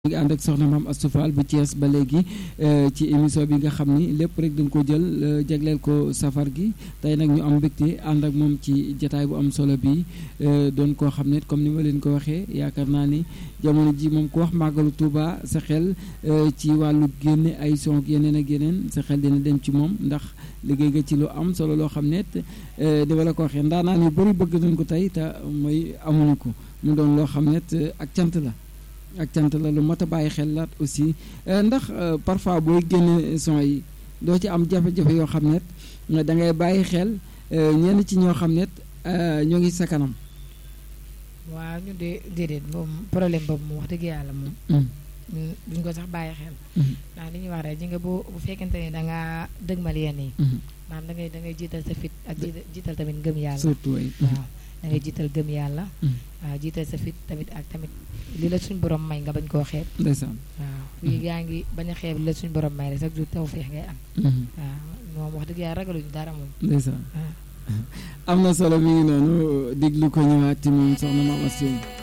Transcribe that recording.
ngi ànd ak soxna maam Astou Fall bu Thiès ba léegi ci émission bi nga xam ni lépp rek dañ ko jël jagleel ko safar gi tey nag ñu am mbégte ànd ak moom ci jataay bu am solo bi doon koo xam ne comme ni ma leen ko waxee yaakaar naa ni jamono ji moom ku wax màggalu Touba sa xel ci wàllu génne ay son ak yeneen ak yeneen sa xel dina dem ci moom ndax liggéey nga ci lu am solo loo xam ne dama la ko waxee ndaanaan yu bëri bëgg nañ ko tey te mooy amuñu ko mu doon loo xam ne ak cant la ak cant la lu mat a bàyyi xel laat aussi ndax parfois booy génne son yi doo ci am jafe-jafe yoo xam ne da ngay bàyyi xel ñenn ci ñoo xam ne ñoo ngi sa kanam. waaw ñu de déedéet moom problème boobu moom wax dëgg yàlla moom. duñ ko sax bàyyi xel. ndax li ñuy wax rek ji nga bu bu fekkente ni da ngaa dëgmal yenn yi. maanaam da ngay da ngay jiital sa fit ak jiital tamit ngëm yàlla. surtout waaw da ngay jiital gëm yàlla. waaw jiital sa fit tamit ak tamit. li la suñ borom may nga bañ koo xeeb. ndeysaan waaw fii yaa ngi bañ a xeeb li la suñ borom may rek sax du taw feex ngay am. waaw moom wax dëgg yàlla ragaluñu dara moom. ndeysaan am na solo mi ngi noonu déglu ko ñëwaat ci moom soxna Mame Astou